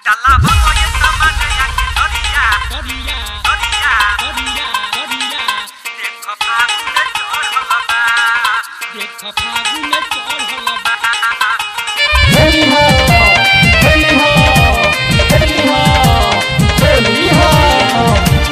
Dalawa ko yung sama na yan, Gloria, Gloria, Gloria. Gloria, Gloria, देखो फागुन चढ़ल बा देख फागुन चढ़ल बा होली हो होली हो होली हो होली हो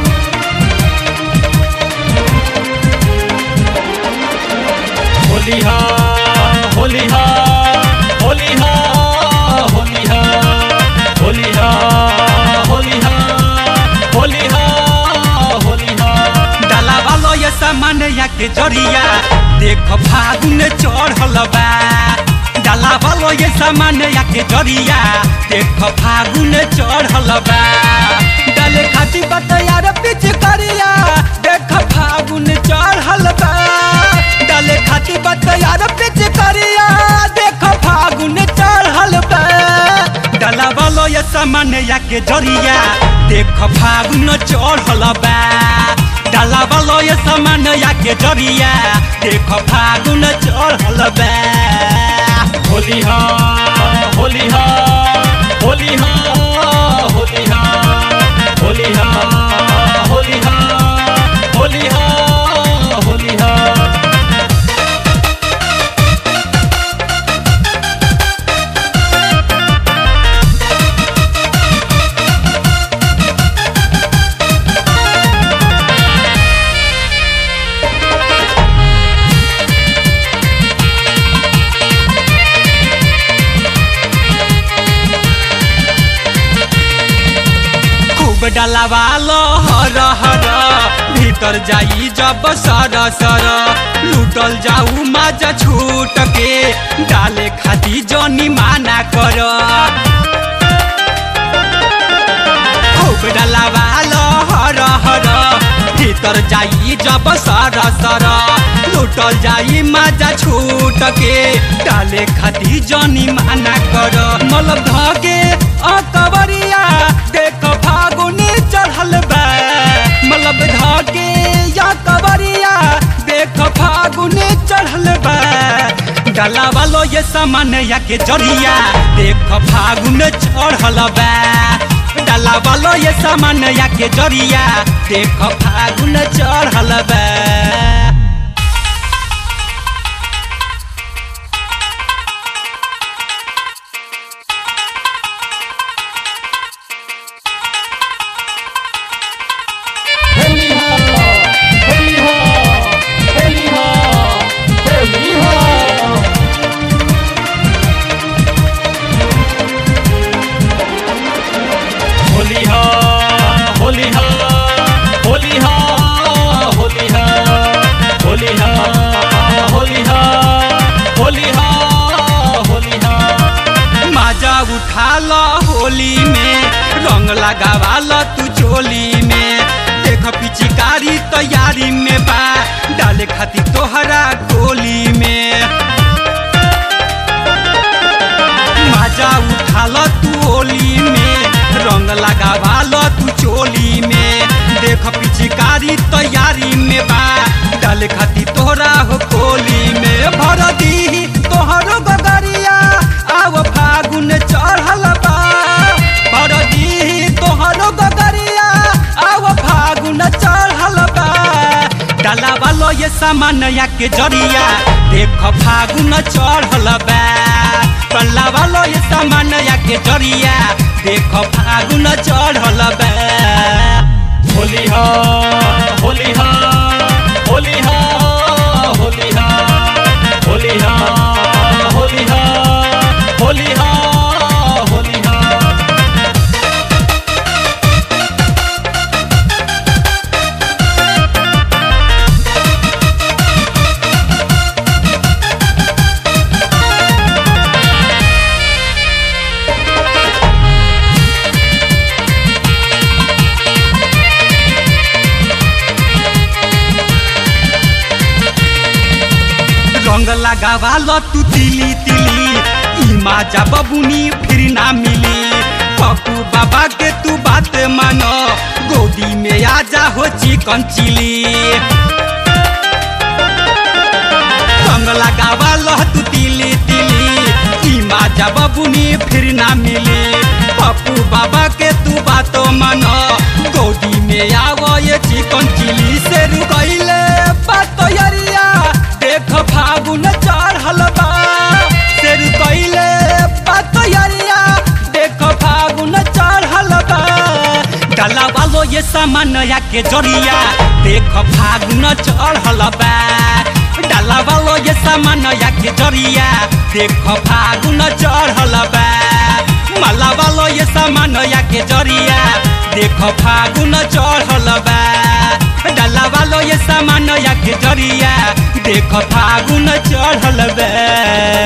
होली हो होली हो होली हो होली हो होली हो होली हो होली हो होली हो डालावा लो ये सामान या के जरिया देखो फागुन चढ़ल बा डालावा लो ये सामान या के जरिया देखो फागुन चढ़ल बा डाले खाती बात यार पिच करिया देखो फागुन चढ़ल बा डाले खाती बात यार पिच करिया देखो फागुन चढ़ल बा डालावा लो ये सामान या के जरिया देखो फागुन चढ़ल बा डाला वालो ये सामान या के जरिया देखो फागुन चढ़ल बा होली हो होली हो होली हो होली हो होली हो होली हो होली हो होली हो खूब डाला वालो हर हर भीतर जाई जब सर सर लूटल जाऊ माजा छूट के डाले खाती जनी माना कर खूब डाला वालो हर हर भीतर जाई जब सर सर लूटल जाई माजा छूट के डाले खाती जनी माना कर मलब धके अकबरिया देख फागुनी चढ़ल बा मलब धके या कबरिया देख फागुनी चढ़ल बा डाला वालो ये सामान या के जरिया देख फागुन चढ़ल बा डाला वालो ये सामान या के जरिया देख फागुन चढ़ल बा होली हो होली हो होली हो होली हो होली हो होली हो होली हो होली हो होली हो होली हो होली हो होली हो मजा उठा लो होली में रंग लगावा लो तू चोली में देख पिचकारी तैयारी में बा डाले खाती तोहरा गोली में मजा उठा लो तू होली में रंग लगावा लो तू चोली में देख पिचकारी तैयारी में बा डाले खाती तोहरा हो कोली में भर दी तोहरो गगरिया आव फागुन चढ़ल बा भर दी तोहरो गगरिया आव फागुन चढ़ल बा डाला वालो ये सामान या के जरिया देख फागुन चढ़ल बा डाला वालो ये सामान या के जरिया देख फागुन चढ़ल बा होली हो होली हो होली हो होली हो होली हो होली हो होली हो होली हो रंग लगावा लो तू तिली तिली ई माजा बबुनी फिर ना मिली पप्पू बाबा के तू बात मानो गोदी में आजा हो चिकन चिली रंग लगावा लो तू तिली तिली ई माजा बबुनी फिर ना मिली पप्पू बाबा के तू बातो मन गोदी में आवो ये चिकन चिली से रुकैले बातो यरिया देख फागुन चढ़ल बा से रुकैले बातो यरिया देख फागुन चढ़ल बा डाला वालो ये सामान या के जरिया देख फागुन चढ़ल बा डाला वालो ये सामान या के जरिया देख फागुन चढ़ल बा माला वालो ये सामान या के जरिया देख फागुन चढ़ल बा डाला वालो ये सामान या के जरिया देख फागुन चढ़ल बा